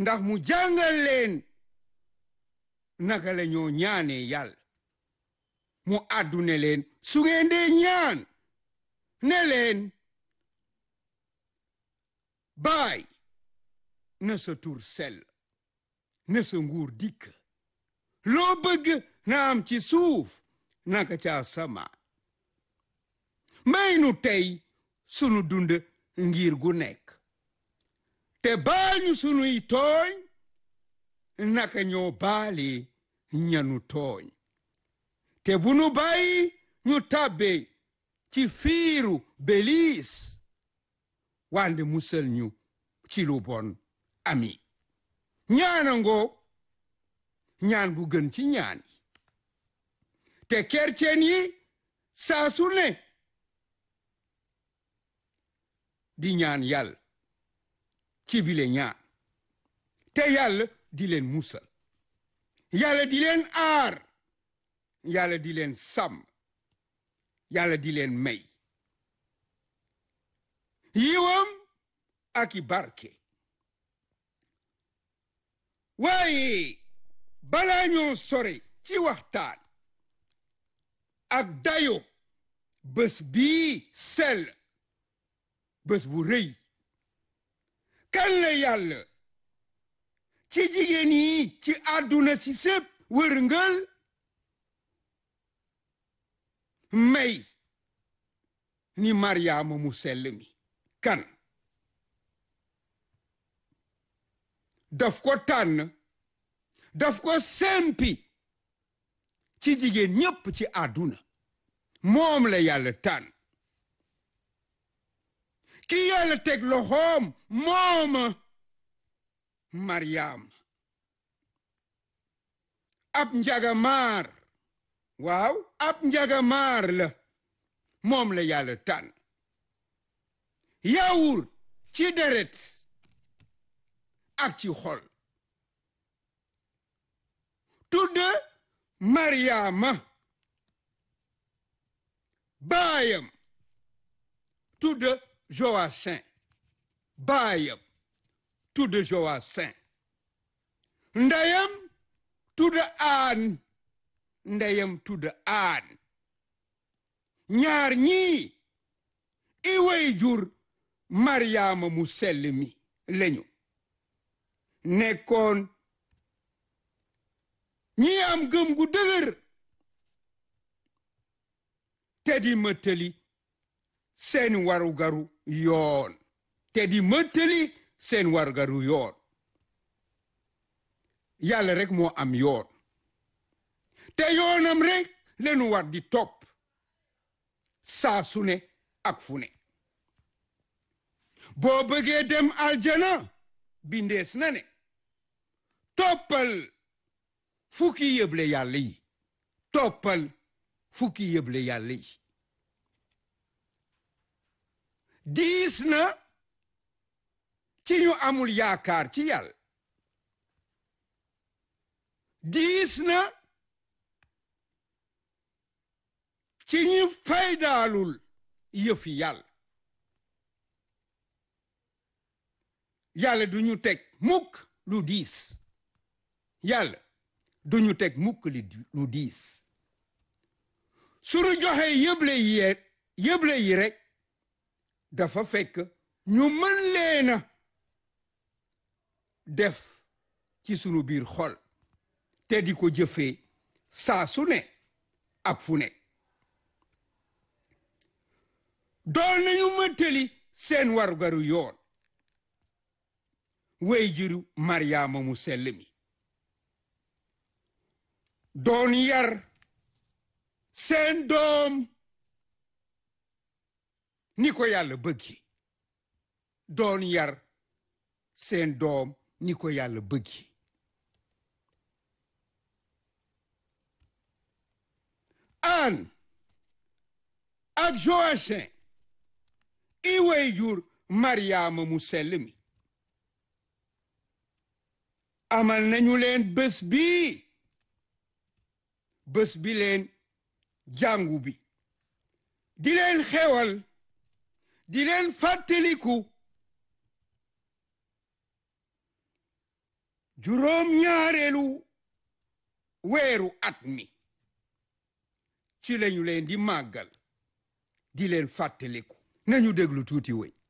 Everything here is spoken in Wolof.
ndax mu jàngal leen naka la ñoo ñaanee yàlla mu àddune leen su ngeen dee ñaan ne leen baay na sa tur sell na sa nguur dikk loo bëgg na am ci suuf naka ca asamaan may nu tey sunu dund ngir gu nekk te baal ñu sunuy tooñ naka ñoo baali ñanu tooñ te bu nu bàyyi ñu tàbbe ci fiiru beliis wande musal ñu ci lu bon ami ñaana ngoo ñaan bu gën ci ñaan yi te kercen yi saa su ne di ñaan yàlla ci bile ñaan te yàlla di leen musal yàlla di leen aar yàlla di leen sàmm yàlla di leen may yiwam ak i barke waaye balaa ñoo sore ci waxtaan ak dayo bés bii sell bés bu rëy kan la yàlla ci jigéen yi ci àdduna si sépp wërngël may ni maryaama mu sell mi kan daf ko tànn daf ko sempi ci jigéen ñépp ci àdduna moom la yàlla tànn ki yàlla teg loxoom mooma maryaam ab njagamaar waaw ab njagamaar la moom la yàlla tànn yawur ci deret ak ci xol tudd maryaama baayam tudd joasin baayam tudd joasin ndeyam tudd aan ndeyam tudd aan ñaar ñii i way jur maryaama mu sell mi lañu nekkoon ñi am gëm gu dëgër te di mëttali seen warugaru yoon te di mëttali seen warugaru yoon yàlla rek moo am yoon te yoonam rek lenu war di topp saa su ne ak fu ne boo bëggee dem aljana bindees na ne toppal fukki yëble yàlla yi toppal fukki yëble yàlla yi diis na ci ñu amul yaakaar ci yàlla diis na ci ñi faydaalul yëfi yàlla yàlla du ñu teg mukk lu diis yàlla du ñu teg mukk lu diis sunu joxe yëble yi yëble yi rek dafa fekk ñu mën leena def ci sunu biir xol te di ko jëfee saa su ne ak fu ne doon nañu mëttali seen warugaru yoon wey jiru maryaama mu sell mi doon yar seen doom ni ko yàlla bëggi doon yar seen doom ni ko yàlla bëggi an ak joachin i wey jur maryaama mu sell mi amal nañu leen bés bii bés bi leen jàngu bi di leen xewal di leen fàttaliku juróom ñaareelu weeru at mi ci lañu leen di màggal di leen fàttaliku nañu déglu tuuti woy